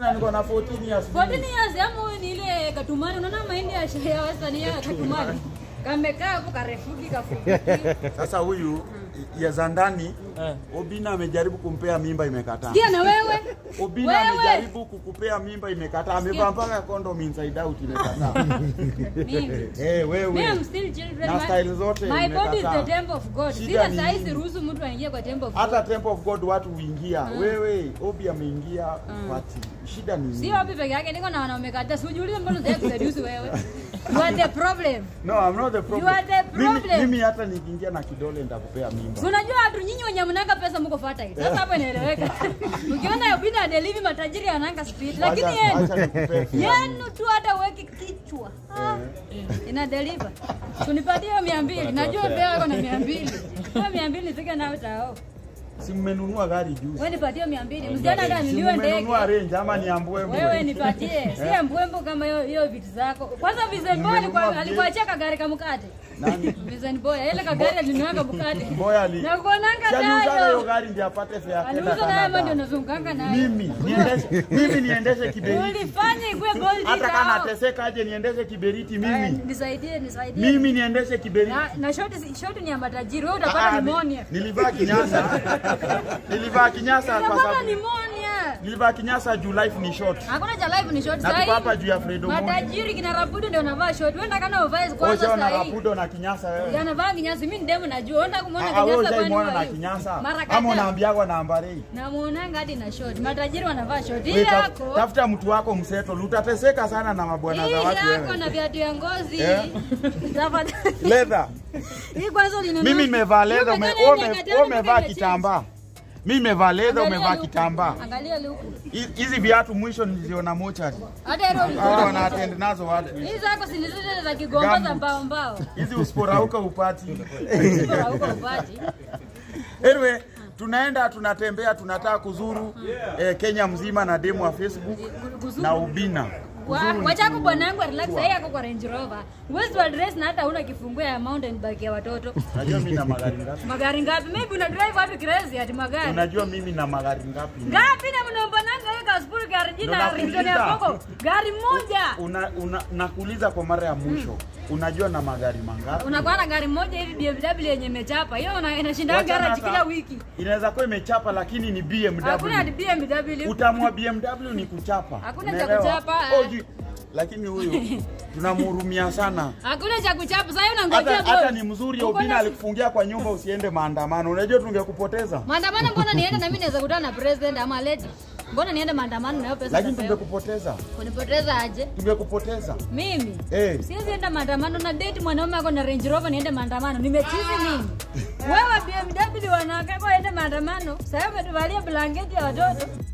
niko na 14 years. 14 years ama huyu ni ile katumani, unaona mahindi ya shule ya wastani ya katumani kamekaa hapo karefuki kafuki. Sasa huyu ya za ndani Eh. Obina amejaribu kumpea mimba imekataa. Sikia na wewe Obina Wewe. amejaribu kukupea mimba imekataa. Amevaa mpaka condom inside out imekataa. mimi Eh, wewe. Me, I'm still children. Na My- style zote My body is the imekataa. temple of God. Shida Sina ni saa hii nini? siruhusu mtu aingie kwa temple of God. Hata Temple of God watu huingia. Wewe Obi ameingia party. Shida ni nini? Sio wapi peke yake, niko na wanaume kadhaa. Sijiulize mbona unataka kuseduce wewe. You are the problem. No, I'm not the problem. You are the Mimi, problem. mimi hata nikiingia na kidole nitakupea mimba. Si unajua watu nyinyi wenye mnanga pesa mko fertile. Sasa hapo inaeleweka. Ukiona Obina delivi matajiri wananga speed, lakini Acha- yenu acha nikupee kiasi. yenu tu hata uweki kichwa. Ah, ina deliver. Tunipatie hiyo 200. Najua pia wako na 200. Hiyo 200 nifike nayo tao. Si mmenunua gari juzi. Wewe nipatie 200. Msichana hata Si niliwe ndege. mmenunua range ama ni ambwembwe. Wewe nipatie, si mbwembo kama hiyo hiyo vitu zako. Kwanza Vincent Boy alikuwa Mmenunua alikuachia kagari kamkate. Nani? Vincent Boy ile kagari alinunua mkate. Boya ali. Na kuonanga Aliuza hiyo tano. gari ndio apate fare ya kwenda Aliuza naye ndio Canada. nazunganga naye. Mimi niendeshe mimi niendeshe kiberiti. Ulifanya ikue gold Hata digger. kama nateseka aje niendeshe kiberiti Aya, mimi. Nisaidie, nisaidie. Mimi niendeshe kiberiti. Na, na shoti shoti ni ya matajiri. Wewe Ah, utapata ah, pneumonia. ni- Nilivaa kinyasa. Nilivaa kinyasa kwa Utapata sababu pneumonia. nilivaa kinyasa juu life ni short. Hakuna cha live ni short Na sahi. tuko hapa juu ya Fredo Mondi. Matajiri kina Rapudo ndio wanavaa short. Wewe unataka uvae kwanza Ocha na sahi. rapudo na kinyasa wewe. Yanavaa kinyasa. Mimi ndemu najua. Unataka kumuona Ah, wewe kinyasa ushaimwona kwani na wewe? kinyasa. Mara Ama kadhaa. unaambiagwa na ambarei. Namuonanga hadi na short. Matajiri wanavaa short. Hii Wewe taf- yako. Tafuta mtu wako mseto, utateseka sana na mabwana Hii za watu yako wewe. na viatu ya ngozi. Eh? Tafadhali. Leather. Hii kwanza ulinunua. Mimi nimevaa leather, ume- Umekana wewe yenye ume- kati wewe yangu umevaa mimi kitambaa. Mimi nimevaa leather, Angalia umevaa luku. kitambaa. Angalia luku. Hi- Hizi viatu mwisho niliziona mochari. Hata hilo Hao ulikuwa. wanaattend nazo watu. Hizi zako si ni zile za kigomba za Gumboot. mbao mbao. Hizi usiporauka upati. Bora huko upati. Anyway, tunaenda tunatembea, tunataka kuzuru eh, Kenya mzima na demo wa Facebook Kuzuru. na Ubina. Wa- Wacha hapo bwanangu relax sasa yako kwa Range Rover. Huwezi tu address na hata huna kifunguo ya mountain bike ya watoto. Unajua mimi na magari ngapi? Magari ngapi? Maybe una drive watu crazy ati magari. Unajua mimi na magari ngapi? Ngapi na mnaombananga wewe kaspuru gari jina Ndo la Ringtone ya nakuuliza. Koko? Gari moja. Una, una, nakuuliza kwa mara ya mwisho, unajua na magari mangapi? Unakuwa na gari moja hivi BMW yenye imechapa. Hiyo una- inashinda Wachana garage hata- kila wiki. Inaweza kuwa imechapa lakini ni Hakuna ati BMW. BMW. Utamu wa BMW ni kuchapa. Hakuna cha Unaelewa? kuchapa, Oh, eh. ji- lakini huyu tunamhurumia sana. Hakuna cha kuchapa. Sasa unangojea Hata, hata gold. ni mzuri Uko Obina na- alikufungia kwa nyumba usiende maandamano. Unajua tungekupoteza. Maandamano mbona niende na mimi naweza kutana na president ama lady? Mbona niende maandamano na hiyo pesa? Lakini nitapewa? tungekupoteza. Kunipoteza aje? Tungekupoteza. Mimi Eh. siwezi enda maandamano na date mwanaume ako na Range Rover niende maandamano. Nimechizi mimi. Wewe BMW wanawake kwa ende maandamano. Sasa umetuvalia blanketi ya watoto.